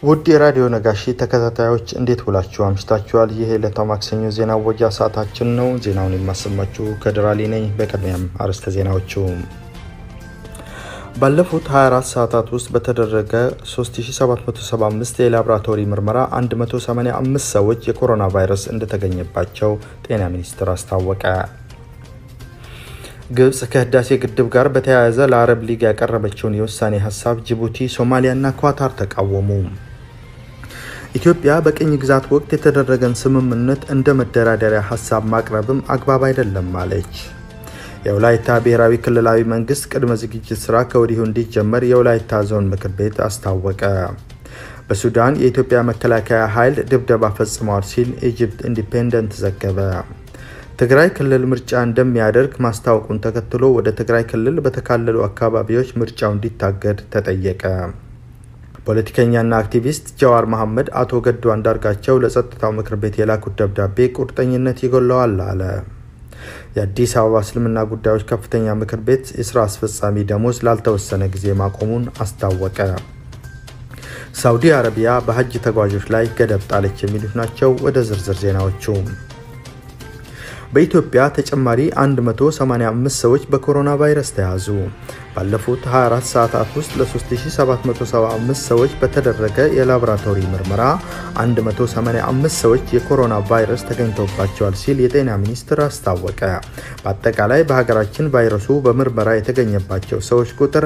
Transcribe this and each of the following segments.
ውድ የራዲዮ ነጋሺ ተከታታዮች እንዴት ውላችሁ አምሽታችኋል? ይህ የዕለታው ማክሰኞ ዜና ወጃ ሰዓታችን ነው። ዜናውን የማሰማችሁ ከድራሊ ነኝ። በቅድሚያም አርዕስተ ዜናዎቹ ባለፉት 24 ሰዓታት ውስጥ በተደረገ 3775 የላቦራቶሪ ምርመራ 185 ሰዎች የኮሮና ቫይረስ እንደተገኘባቸው ጤና ሚኒስቴር አስታወቀ። ግብጽ ከህዳሴ ግድብ ጋር በተያያዘ ለአረብ ሊግ ያቀረበችውን የውሳኔ ሀሳብ ጅቡቲ፣ ሶማሊያና ኳታር ተቃወሙ። ኢትዮጵያ በቅኝ ግዛት ወቅት የተደረገን ስምምነት እንደ መደራደሪያ ሀሳብ ማቅረብም አግባብ አይደለም አለች። የወላይታ ብሔራዊ ክልላዊ መንግስት ቅድመ ዝግጅት ስራ ከወዲሁ እንዲጀመር የወላይታ ዞን ምክር ቤት አስታወቀ። በሱዳን የኢትዮጵያ መከላከያ ኃይል ድብደባ ፈጽመዋል ሲል ኢጅፕት ኢንዲፔንደንት ዘገበ። ትግራይ ክልል ምርጫ እንደሚያደርግ ማስታወቁን ተከትሎ ወደ ትግራይ ክልል በተካለሉ አካባቢዎች ምርጫው እንዲታገድ ተጠየቀ። ፖለቲከኛና አክቲቪስት ጀዋር መሐመድ አቶ ገዱ አንዳርጋቸው ለጸጥታው ምክር ቤት የላኩት ደብዳቤ ቁርጠኝነት ይጎለዋል አለ። የአዲስ አበባ እስልምና ጉዳዮች ከፍተኛ ምክር ቤት የስራ አስፈጻሚ ደሞዝ ላልተወሰነ ጊዜ ማቆሙን አስታወቀ። ሳውዲ አረቢያ በሀጅ ተጓዦች ላይ ገደብ ጣለች። የሚሉት ናቸው። ወደ ዝርዝር ዜናዎቹ በኢትዮጵያ ተጨማሪ 185 ሰዎች በኮሮና ቫይረስ ተያዙ። ባለፉት 24 ሰዓታት ውስጥ ለ3775 ሰዎች በተደረገ የላቦራቶሪ ምርመራ 185 ሰዎች የኮሮና ቫይረስ ተገኝቶባቸዋል ሲል የጤና ሚኒስቴር አስታወቀ። በአጠቃላይ በሀገራችን ቫይረሱ በምርመራ የተገኘባቸው ሰዎች ቁጥር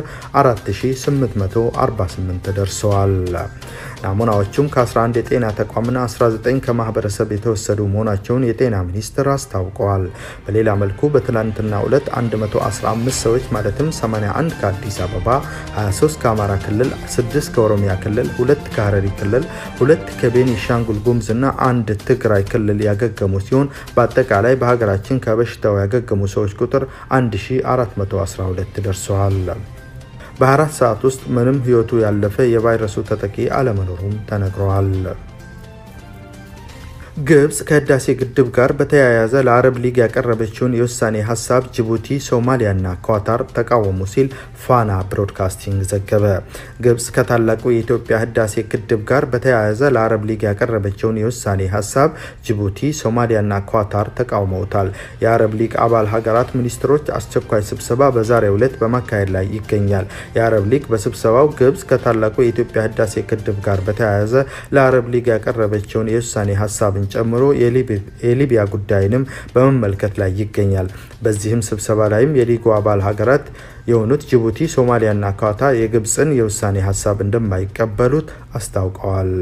4848 ደርሰዋል። ናሙናዎቹም ከ11 የጤና ተቋምና 19 ከማህበረሰብ የተወሰዱ መሆናቸውን የጤና ሚኒስቴር አስታውቀዋል። በሌላ መልኩ በትላንትናው ዕለት 115 ሰዎች ማለትም 81 ከአዲስ አበባ፣ 23 ከአማራ ክልል፣ 6 ከኦሮሚያ ክልል፣ 2 ከሀረሪ ክልል፣ 2 ከቤኒሻንጉል ጉሙዝ እና አንድ ትግራይ ክልል ያገገሙ ሲሆን በአጠቃላይ በሀገራችን ከበሽታው ያገገሙ ሰዎች ቁጥር 1412 ደርሰዋል። በ24 ሰዓት ውስጥ ምንም ህይወቱ ያለፈ የቫይረሱ ተጠቂ አለመኖሩም ተነግረዋል። ግብጽ ከህዳሴ ግድብ ጋር በተያያዘ ለአረብ ሊግ ያቀረበችውን የውሳኔ ሀሳብ ጅቡቲ፣ ሶማሊያና ኳታር ተቃወሙ ሲል ፋና ብሮድካስቲንግ ዘገበ። ግብጽ ከታላቁ የኢትዮጵያ ህዳሴ ግድብ ጋር በተያያዘ ለአረብ ሊግ ያቀረበችውን የውሳኔ ሀሳብ ጅቡቲ፣ ሶማሊያና ኳታር ተቃውመውታል። የአረብ ሊግ አባል ሀገራት ሚኒስትሮች አስቸኳይ ስብሰባ በዛሬው ዕለት በማካሄድ ላይ ይገኛል። የአረብ ሊግ በስብሰባው ግብጽ ከታላቁ የኢትዮጵያ ህዳሴ ግድብ ጋር በተያያዘ ለአረብ ሊግ ያቀረበችውን የውሳኔ ሀሳብ ጨምሮ የሊቢያ ጉዳይንም በመመልከት ላይ ይገኛል። በዚህም ስብሰባ ላይም የሊጉ አባል ሀገራት የሆኑት ጅቡቲ፣ ሶማሊያና ኳታር የግብፅን የውሳኔ ሀሳብ እንደማይቀበሉት አስታውቀዋል።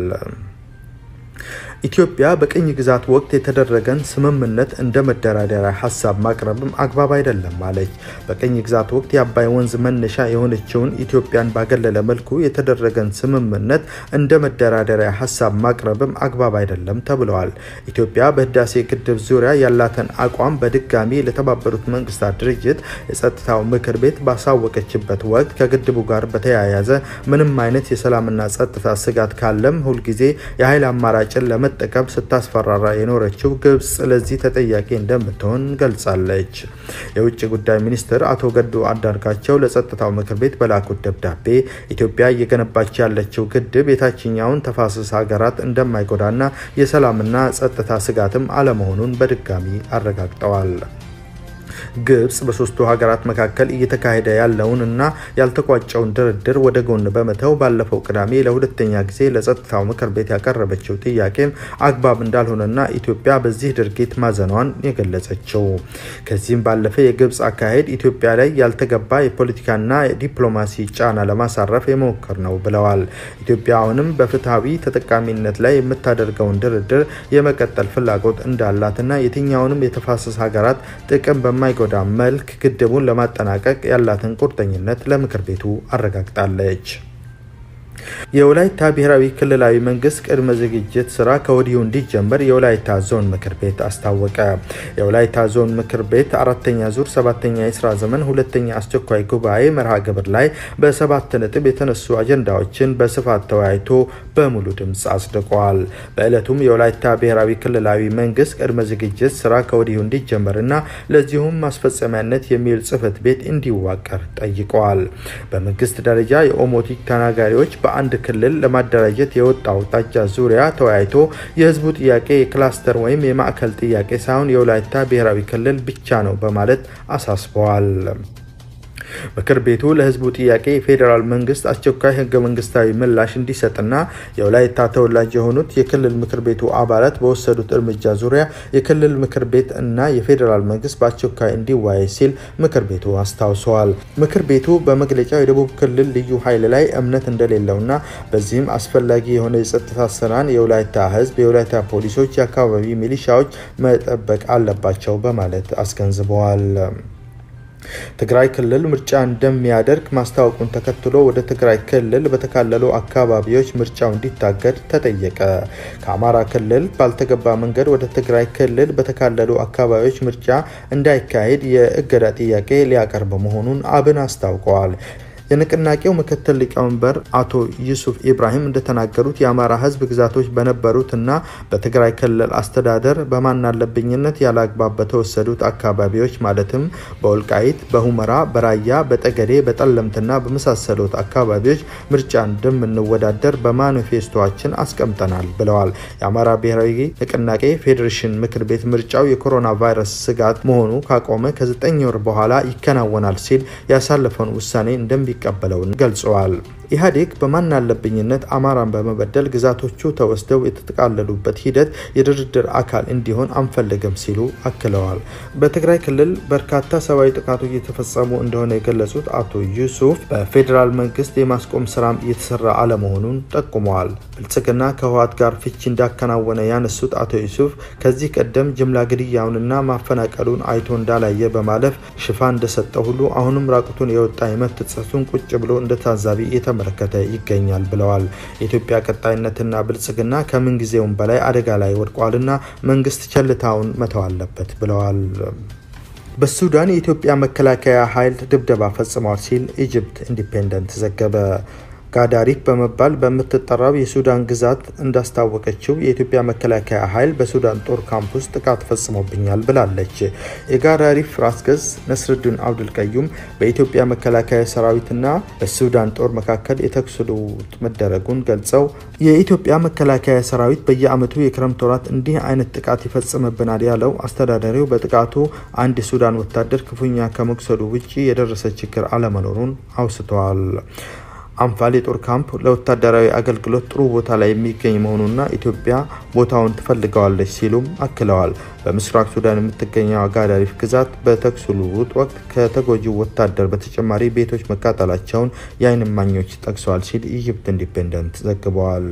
ኢትዮጵያ በቅኝ ግዛት ወቅት የተደረገን ስምምነት እንደ መደራደሪያ ሀሳብ ማቅረብም አግባብ አይደለም አለች። በቅኝ ግዛት ወቅት የአባይ ወንዝ መነሻ የሆነችውን ኢትዮጵያን ባገለለ መልኩ የተደረገን ስምምነት እንደ መደራደሪያ ሀሳብ ማቅረብም አግባብ አይደለም ተብለዋል። ኢትዮጵያ በህዳሴ ግድብ ዙሪያ ያላትን አቋም በድጋሚ ለተባበሩት መንግስታት ድርጅት የጸጥታው ምክር ቤት ባሳወቀችበት ወቅት ከግድቡ ጋር በተያያዘ ምንም አይነት የሰላምና ጸጥታ ስጋት ካለም ሁልጊዜ የኃይል አማራጭን ለመ ጠቀም ስታስፈራራ የኖረችው ግብጽ ለዚህ ተጠያቂ እንደምትሆን ገልጻለች። የውጭ ጉዳይ ሚኒስትር አቶ ገዱ አንዳርጋቸው ለጸጥታው ምክር ቤት በላኩት ደብዳቤ ኢትዮጵያ እየገነባች ያለችው ግድብ የታችኛውን ተፋሰስ ሀገራት እንደማይጎዳና የሰላምና ጸጥታ ስጋትም አለመሆኑን በድጋሚ አረጋግጠዋል። ግብጽ በሶስቱ ሀገራት መካከል እየተካሄደ ያለውን እና ያልተቋጨውን ድርድር ወደ ጎን በመተው ባለፈው ቅዳሜ ለሁለተኛ ጊዜ ለጸጥታው ምክር ቤት ያቀረበችው ጥያቄም አግባብ እንዳልሆነና ኢትዮጵያ በዚህ ድርጊት ማዘኗን የገለጸችው ከዚህም ባለፈ የግብጽ አካሄድ ኢትዮጵያ ላይ ያልተገባ የፖለቲካና የዲፕሎማሲ ጫና ለማሳረፍ የመሞከር ነው ብለዋል። ኢትዮጵያ አሁንም በፍትሐዊ ተጠቃሚነት ላይ የምታደርገውን ድርድር የመቀጠል ፍላጎት እንዳላትና የትኛውንም የተፋሰስ ሀገራት ጥቅም በማይ ጎዳ መልክ ግድቡን ለማጠናቀቅ ያላትን ቁርጠኝነት ለምክር ቤቱ አረጋግጣለች። የወላይታ ብሔራዊ ክልላዊ መንግስት ቅድመ ዝግጅት ስራ ከወዲሁ እንዲጀመር የወላይታ ዞን ምክር ቤት አስታወቀ። የወላይታ ዞን ምክር ቤት አራተኛ ዙር ሰባተኛ የስራ ዘመን ሁለተኛ አስቸኳይ ጉባኤ መርሃ ግብር ላይ በሰባት ነጥብ የተነሱ አጀንዳዎችን በስፋት ተወያይቶ በሙሉ ድምፅ አጽድቋል። በዕለቱም የወላይታ ብሔራዊ ክልላዊ መንግስት ቅድመ ዝግጅት ስራ ከወዲሁ እንዲጀመርና ለዚሁም ማስፈጸሚያነት የሚውል ጽህፈት ቤት እንዲዋቀር ጠይቀዋል። በመንግስት ደረጃ የኦሞቲክ ተናጋሪዎች በአንድ ክልል ለማደራጀት የወጣው አቅጣጫ ዙሪያ ተወያይቶ የህዝቡ ጥያቄ የክላስተር ወይም የማዕከል ጥያቄ ሳይሆን የወላይታ ብሔራዊ ክልል ብቻ ነው በማለት አሳስበዋል። ምክር ቤቱ ለህዝቡ ጥያቄ የፌዴራል መንግስት አስቸኳይ ህገ መንግስታዊ ምላሽ እንዲሰጥና የወላይታ ተወላጅ የሆኑት የክልል ምክር ቤቱ አባላት በወሰዱት እርምጃ ዙሪያ የክልል ምክር ቤት እና የፌዴራል መንግስት በአስቸኳይ እንዲወያይ ሲል ምክር ቤቱ አስታውሰዋል። ምክር ቤቱ በመግለጫው የደቡብ ክልል ልዩ ኃይል ላይ እምነት እንደሌለውና በዚህም አስፈላጊ የሆነ የጸጥታ ስራን የወላይታ ህዝብ፣ የወላይታ ፖሊሶች፣ የአካባቢ ሚሊሻዎች መጠበቅ አለባቸው በማለት አስገንዝበዋል። ትግራይ ክልል ምርጫ እንደሚያደርግ ማስታወቁን ተከትሎ ወደ ትግራይ ክልል በተካለሉ አካባቢዎች ምርጫው እንዲታገድ ተጠየቀ። ከአማራ ክልል ባልተገባ መንገድ ወደ ትግራይ ክልል በተካለሉ አካባቢዎች ምርጫ እንዳይካሄድ የእገዳ ጥያቄ ሊያቀርብ መሆኑን አብን አስታውቀዋል። የንቅናቄው ምክትል ሊቀመንበር አቶ ዩሱፍ ኢብራሂም እንደተናገሩት የአማራ ህዝብ ግዛቶች በነበሩት እና በትግራይ ክልል አስተዳደር በማናለብኝነት ያለ አግባብ በተወሰዱት አካባቢዎች ማለትም በወልቃይት፣ በሁመራ፣ በራያ፣ በጠገዴ፣ በጠለምትና በመሳሰሉት አካባቢዎች ምርጫ እንደምንወዳደር በማኒፌስቶችን አስቀምጠናል ብለዋል። የአማራ ብሔራዊ ንቅናቄ ፌዴሬሽን ምክር ቤት ምርጫው የኮሮና ቫይረስ ስጋት መሆኑ ካቆመ ከዘጠኝ ወር በኋላ ይከናወናል ሲል ያሳለፈውን ውሳኔ እንደሚ ቀበለውን ገልጸዋል። ኢህአዴግ በማናለብኝነት አማራን በመበደል ግዛቶቹ ተወስደው የተጠቃለሉበት ሂደት የድርድር አካል እንዲሆን አንፈልግም ሲሉ አክለዋል። በትግራይ ክልል በርካታ ሰብአዊ ጥቃቶች እየተፈጸሙ እንደሆነ የገለጹት አቶ ዩሱፍ በፌዴራል መንግስት የማስቆም ስራም እየተሰራ አለመሆኑን ጠቁመዋል። ብልጽግና ከህወሓት ጋር ፍቺ እንዳከናወነ ያነሱት አቶ ዩሱፍ ከዚህ ቀደም ጅምላ ግድያውንና ማፈናቀሉን አይቶ እንዳላየ በማለፍ ሽፋን እንደሰጠ ሁሉ አሁንም ራቁቱን የወጣ የመብት ጥሰቱን ቁጭ ብሎ እንደ ታዛቢ የተመለከተ ይገኛል ብለዋል። የኢትዮጵያ ቀጣይነትና ብልጽግና ከምን ጊዜውም በላይ አደጋ ላይ ወድቋልና መንግስት ቸልታውን መተው አለበት ብለዋል። በሱዳን የኢትዮጵያ መከላከያ ኃይል ድብደባ ፈጽሟል ሲል ኢጅፕት ኢንዲፔንደንት ዘገበ። ጋዳሪፍ በመባል በምትጠራው የሱዳን ግዛት እንዳስታወቀችው የኢትዮጵያ መከላከያ ኃይል በሱዳን ጦር ካምፕ ውስጥ ጥቃት ፈጽሞብኛል ብላለች። የጋዳሪፍ ራስ ገዝ ነስርዱን አብዱል ቀዩም በኢትዮጵያ መከላከያ ሰራዊትና በሱዳን ጦር መካከል የተኩስ ልውውጥ መደረጉን ገልጸው የኢትዮጵያ መከላከያ ሰራዊት በየዓመቱ የክረምት ወራት እንዲህ አይነት ጥቃት ይፈጽምብናል ያለው አስተዳዳሪው በጥቃቱ አንድ የሱዳን ወታደር ክፉኛ ከመቁሰሉ ውጭ የደረሰ ችግር አለመኖሩን አውስተዋል። አንፋል የጦር ካምፕ ለወታደራዊ አገልግሎት ጥሩ ቦታ ላይ የሚገኝ መሆኑና ኢትዮጵያ ቦታውን ትፈልገዋለች ሲሉም አክለዋል። በምስራቅ ሱዳን የምትገኘው ጋዳሪፍ ግዛት በተኩስ ልውውጥ ወቅት ከተጎጂው ወታደር በተጨማሪ ቤቶች መቃጠላቸውን የዓይን እማኞች ጠቅሰዋል ሲል ኢጅፕት ኢንዲፔንደንት ዘግበዋል።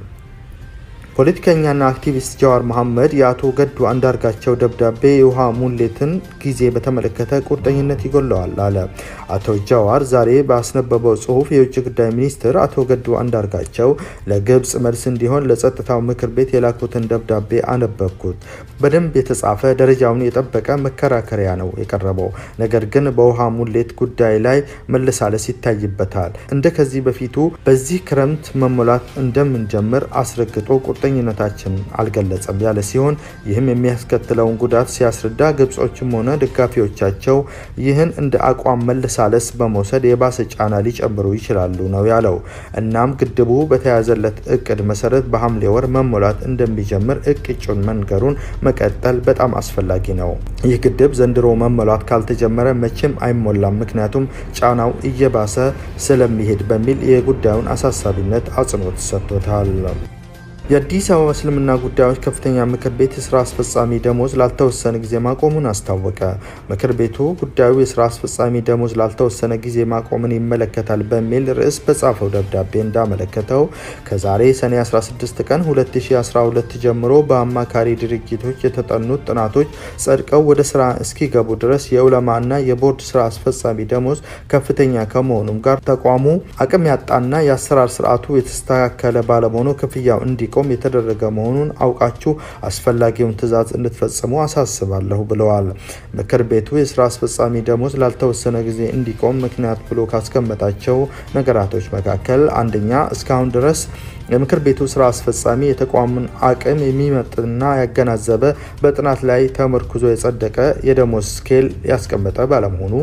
ፖለቲከኛና አክቲቪስት ጀዋር መሐመድ የአቶ ገዱ አንዳርጋቸው ደብዳቤ የውሃ ሙሌትን ጊዜ በተመለከተ ቁርጠኝነት ይጎለዋል አለ። አቶ ጀዋር ዛሬ ባስነበበው ጽሁፍ የውጭ ጉዳይ ሚኒስትር አቶ ገዱ አንዳርጋቸው ለግብጽ መልስ እንዲሆን ለጸጥታው ምክር ቤት የላኩትን ደብዳቤ አነበብኩት። በደንብ የተጻፈ ደረጃውን የጠበቀ መከራከሪያ ነው የቀረበው። ነገር ግን በውሃ ሙሌት ጉዳይ ላይ መለሳለስ ይታይበታል። እንደ ከዚህ በፊቱ በዚህ ክረምት መሞላት እንደምንጀምር አስረግጦ ቁርጠኝነታችን አልገለጸም ያለ ሲሆን ይህም የሚያስከትለውን ጉዳት ሲያስረዳ ግብጾችም ሆነ ደጋፊዎቻቸው ይህን እንደ አቋም መለሳለስ በመውሰድ የባሰ ጫና ሊጨምሩ ይችላሉ ነው ያለው። እናም ግድቡ በተያዘለት እቅድ መሰረት በሐምሌ ወር መሞላት እንደሚጀምር እቅጩን መንገሩን መቀጠል በጣም አስፈላጊ ነው። ይህ ግድብ ዘንድሮ መሞላት ካልተጀመረ መቼም አይሞላም፣ ምክንያቱም ጫናው እየባሰ ስለሚሄድ በሚል የጉዳዩን አሳሳቢነት አጽንኦት ሰጥቶታል። የአዲስ አበባ እስልምና ጉዳዮች ከፍተኛ ምክር ቤት የስራ አስፈጻሚ ደሞዝ ላልተወሰነ ጊዜ ማቆሙን አስታወቀ። ምክር ቤቱ ጉዳዩ የስራ አስፈጻሚ ደሞዝ ላልተወሰነ ጊዜ ማቆምን ይመለከታል በሚል ርዕስ በጻፈው ደብዳቤ እንዳመለከተው ከዛሬ ሰኔ 16 ቀን 2012 ጀምሮ በአማካሪ ድርጅቶች የተጠኑት ጥናቶች ጸድቀው ወደ ስራ እስኪገቡ ድረስ የዑለማ እና የቦርድ ስራ አስፈጻሚ ደሞዝ ከፍተኛ ከመሆኑም ጋር ተቋሙ አቅም ያጣና የአሰራር ስርዓቱ የተስተካከለ ባለመሆኑ ክፍያው እንዲ እንዲቆም የተደረገ መሆኑን አውቃችሁ አስፈላጊውን ትዕዛዝ እንድትፈጽሙ አሳስባለሁ ብለዋል። ምክር ቤቱ የስራ አስፈጻሚ ደሞዝ ላልተወሰነ ጊዜ እንዲቆም ምክንያት ብሎ ካስቀመጣቸው ነገራቶች መካከል አንደኛ እስካሁን ድረስ የምክር ቤቱ ስራ አስፈጻሚ የተቋሙን አቅም የሚመጥንና ያገናዘበ በጥናት ላይ ተመርኩዞ የጸደቀ የደሞዝ ስኬል ያስቀመጠ ባለመሆኑ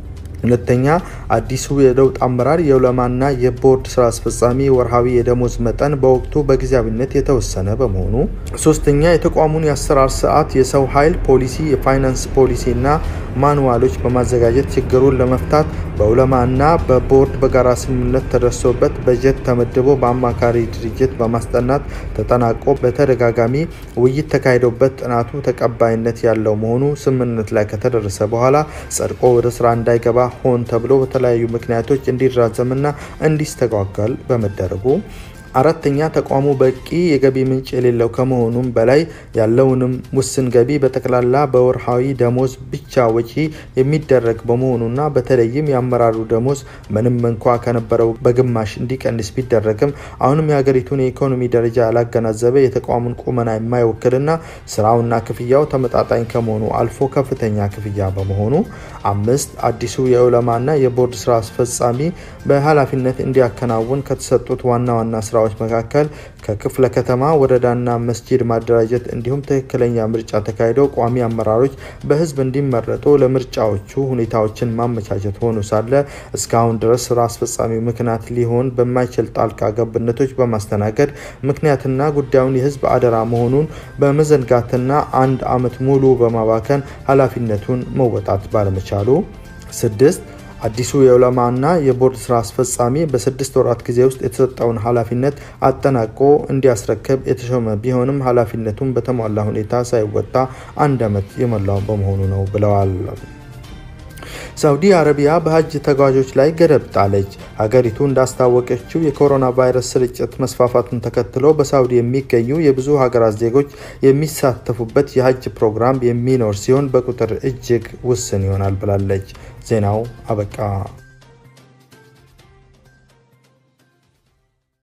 ሁለተኛ አዲሱ የለውጥ አመራር የዑለማና የቦርድ ስራ አስፈጻሚ ወርሃዊ የደሞዝ መጠን በወቅቱ በጊዜያዊነት የተወሰነ በመሆኑ፣ ሶስተኛ የተቋሙን የአሰራር ስርዓት፣ የሰው ኃይል ፖሊሲ፣ የፋይናንስ ፖሊሲና ማንዋሎች በማዘጋጀት ችግሩን ለመፍታት በዑለማና በቦርድ በጋራ ስምምነት ተደርሶበት በጀት ተመድቦ በአማካሪ ድርጅት በማስጠናት ተጠናቆ በተደጋጋሚ ውይይት ተካሂዶበት ጥናቱ ተቀባይነት ያለው መሆኑ ስምምነት ላይ ከተደረሰ በኋላ ጸድቆ ወደ ስራ እንዳይገባ ሆን ተብሎ በተለያዩ ምክንያቶች እንዲራዘምና እንዲስተጓጓል በመደረጉ አራተኛ ተቋሙ በቂ የገቢ ምንጭ የሌለው ከመሆኑም በላይ ያለውንም ውስን ገቢ በጠቅላላ በወርሃዊ ደሞዝ ብቻ ወጪ የሚደረግ በመሆኑና በተለይም የአመራሩ ደሞዝ ምንም እንኳ ከነበረው በግማሽ እንዲቀንስ ቢደረግም አሁንም የሀገሪቱን የኢኮኖሚ ደረጃ ያላገናዘበ የተቋሙን ቁመና የማይወክልና ስራውና ክፍያው ተመጣጣኝ ከመሆኑ አልፎ ከፍተኛ ክፍያ በመሆኑ አምስት አዲሱ የዑለማና የቦርድ ስራ አስፈጻሚ በኃላፊነት እንዲያከናውን ከተሰጡት ዋና ዋና ስራ ስራዎች መካከል ከክፍለ ከተማ ወረዳና መስጂድ ማደራጀት እንዲሁም ትክክለኛ ምርጫ ተካሂደው ቋሚ አመራሮች በህዝብ እንዲመረጡ ለምርጫዎቹ ሁኔታዎችን ማመቻቸት ሆኖ ሳለ እስካሁን ድረስ ስራ አስፈጻሚው ምክንያት ሊሆን በማይችል ጣልቃ ገብነቶች በማስተናገድ ምክንያትና ጉዳዩን የህዝብ አደራ መሆኑን በመዘንጋትና አንድ አመት ሙሉ በማባከን ኃላፊነቱን መወጣት ባለመቻሉ ስድስት አዲሱ የዑለማና የቦርድ ስራ አስፈጻሚ በስድስት ወራት ጊዜ ውስጥ የተሰጠውን ኃላፊነት አጠናቆ እንዲያስረክብ የተሾመ ቢሆንም ኃላፊነቱን በተሟላ ሁኔታ ሳይወጣ አንድ ዓመት የሞላው በመሆኑ ነው ብለዋል። ሳውዲ አረቢያ በሀጅ ተጓዦች ላይ ገደብ ጣለች። ሀገሪቱ እንዳስታወቀችው የኮሮና ቫይረስ ስርጭት መስፋፋቱን ተከትሎ በሳውዲ የሚገኙ የብዙ ሀገራት ዜጎች የሚሳተፉበት የሀጅ ፕሮግራም የሚኖር ሲሆን በቁጥር እጅግ ውስን ይሆናል ብላለች። ዜናው አበቃ።